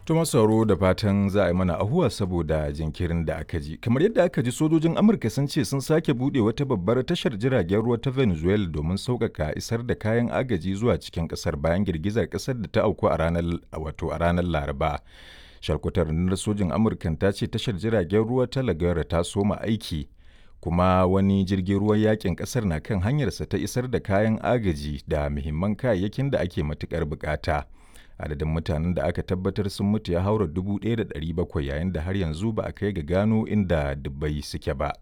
Tuma sauro da fatan za a yi mana ahuwa saboda jinkirin da aka ji. Kamar yadda aka ji sojojin Amurka sun ce sun sake buɗe wata babbar tashar jiragen ruwa ta Venezuela domin sauƙaƙa isar da kayan agaji zuwa cikin ƙasar bayan girgizar ƙasar da ta auku a ranar wato a ranar Laraba. Sharkutar rundunar sojin Amurkan ta ce tashar jiragen ruwa ta Lagara ta soma aiki kuma wani jirgin ruwan yakin ƙasar na kan hanyarsa ta isar da kayan agaji da muhimman kayayyakin da ake matuƙar buƙata. adadin mutanen da aka tabbatar sun mutu ya haura 1,700 yayin da har yanzu ba a kai ga gano inda dubbai suke ba.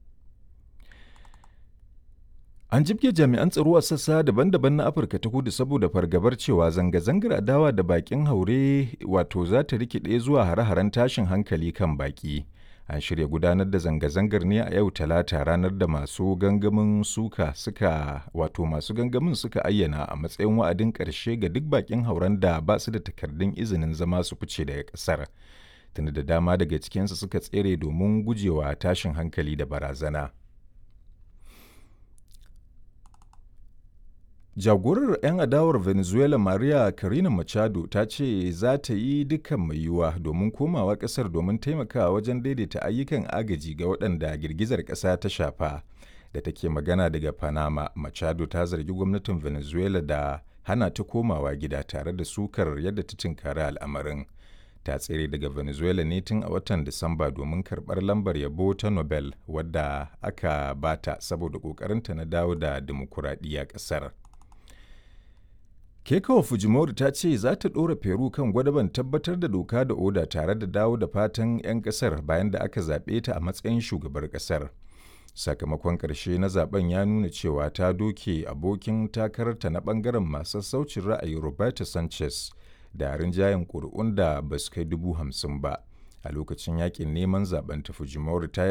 An jibge jami'an tsaro a sassa daban-daban na Afirka ta kudu saboda fargabar cewa zanga-zangar adawa da bakin haure wato za ta rikide zuwa hare-haren tashin hankali kan baki. An shirya gudanar da zanga-zangar ne a yau talata ranar da masu gangamin suka suka wato masu gangamin suka ayyana a matsayin wa'adin ƙarshe ga duk bakin hauren da ba su da takardun izinin zama su fice daga ƙasar. Tunda da dama daga cikinsu suka tsere domin gujewa tashin hankali da barazana. Jagorar 'yan adawar Venezuela Maria Corina Machado ta ce za ta yi dukkan mai yiwuwa domin komawa ƙasar domin taimakawa wajen daidaita ayyukan agaji ga waɗanda girgizar ƙasa ta shafa. Da take magana daga Panama, Machado ta zargi gwamnatin Venezuela da hana ta komawa gida tare da sukar yadda ta tinkari al'amarin. Ta tsere daga Venezuela ne tun a watan Disamba domin karɓar lambar yabo ta Nobel wadda aka bata saboda ƙoƙarinta na dawo da dimokuraɗiyya ƙasar. Keikawa Fujimori ta ce za ta ɗora Peru kan gwadaban tabbatar da doka da oda tare da dawo da fatan 'yan ƙasar bayan da aka zaɓe ta a matsayin shugabar ƙasar. Sakamakon ƙarshe na zaben ya nuna cewa ta doke abokin takararta na ɓangaren masu saucin ra'ayi Roberto Sanchez da rinjayen ƙuri'un da ba su kai dubu hamsin ba. A lokacin yakin neman zaben ta Fujimori ta